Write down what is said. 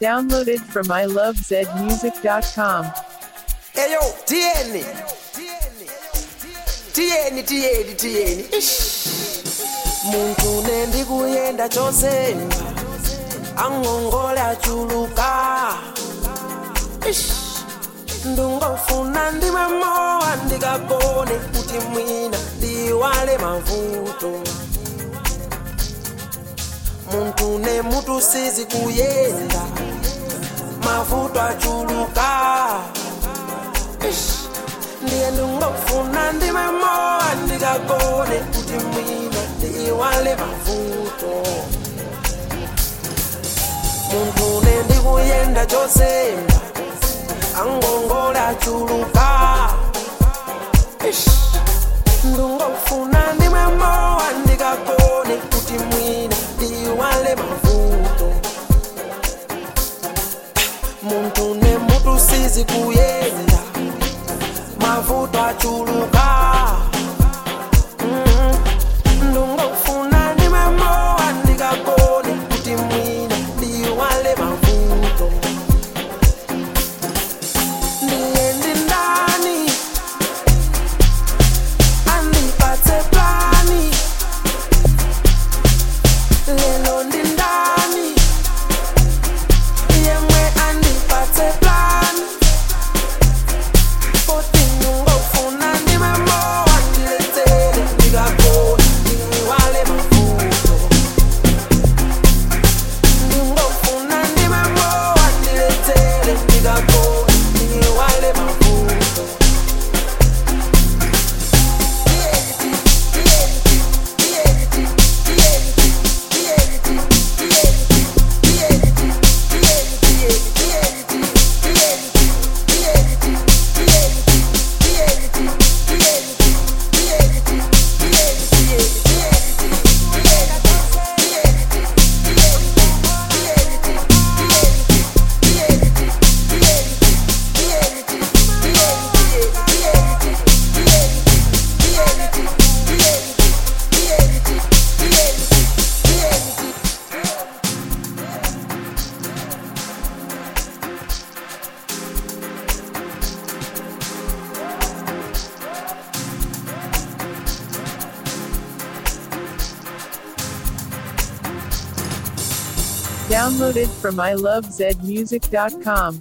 Downloaded from ilovezmusic.com. Eyo, tieni. Tieni, tieni, tieni. Ish. Muntu nendi kuyenda chose. Angongola chuluka. Ish. Ndungofuna ndimwe mowa ndikagone kuti mwina ndiwale mavuto. Muntu ne mutu sizi kuyenda. Mavuto achuluka. Ish. ndiye ndingofuna ndime mowa ndikagone kuti mwina ndiwale mavuto munthu ne ndikuyenda chosemba angongola achuluka Ish. ndingofuna ndime mowa ndikagone kuti mwina ndiwale mavuto munthu ne mutu sizi kuyenda mavuto achuluka Mhm. ndungofuna ndimemowa ndikagone kuti mwina ndiwale mavuto ndiye ndindani andipatse plani lelo ndindani yemwe andipatse plani Downloaded from ilovezmusic.com.